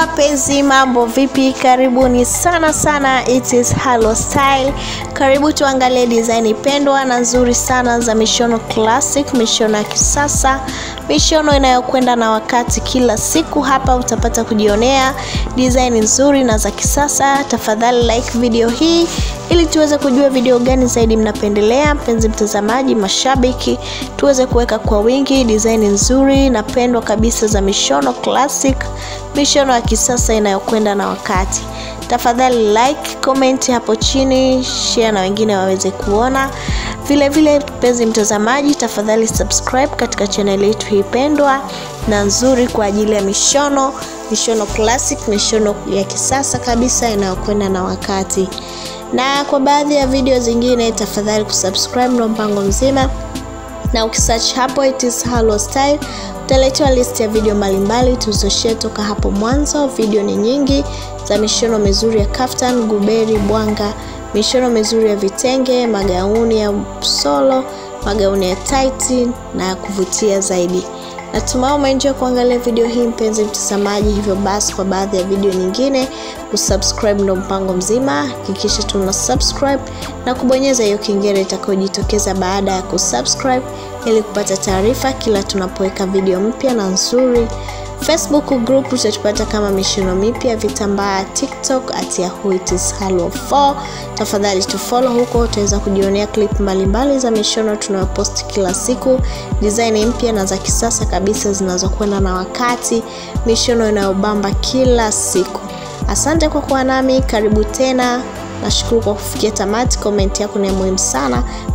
wapenzi, mambo vipi? Karibuni sana sana, it is Halo Style. Karibu tuangalie design pendwa na nzuri sana za mishono classic, mishono ya kisasa, mishono inayokwenda na wakati. Kila siku hapa utapata kujionea design nzuri na za kisasa. Tafadhali like video hii ili tuweze kujua video gani zaidi mnapendelea, mpenzi mtazamaji, mashabiki, tuweze kuweka kwa wingi design nzuri na pendwa kabisa za mishono classic, mishono ya kisasa inayokwenda na wakati. Tafadhali like, comment hapo chini, share na wengine waweze kuona. Vile vile, mpenzi mtazamaji, tafadhali subscribe katika channel yetu hii pendwa na nzuri kwa ajili ya mishono, mishono classic, mishono ya kisasa kabisa inayokwenda na wakati na kwa baadhi ya video zingine tafadhali kusubscribe ndo mpango mzima na ukisearch hapo it is Halo Style utaletewa list ya video mbalimbali tulizoshare toka hapo mwanzo. Video ni nyingi za mishono mizuri ya kaftan, guberi, bwanga, mishono mizuri ya vitenge, magauni ya solo, magauni ya tight na ya kuvutia zaidi. Natumai umeenjoy kuangalia video hii mpenzi mtazamaji. Hivyo basi, kwa baadhi ya video nyingine kusubscribe ndo mpango mzima. Hakikisha tuna subscribe na kubonyeza hiyo kengele itakayojitokeza baada ya kusubscribe ili kupata taarifa kila tunapoweka video mpya na nzuri. Facebook group utatupata kama mishono mipya vitambaa, TikTok at yahoo it is halo 4. Tafadhali tufollow huko, utaweza kujionea clip mbalimbali za mishono tunayopost kila siku, design mpya na za kisasa kabisa zinazokwenda na wakati, mishono inayobamba kila siku. Asante kwa kuwa nami, karibu tena. Nashukuru kwa kufikia tamati. Komenti yako ni muhimu sana.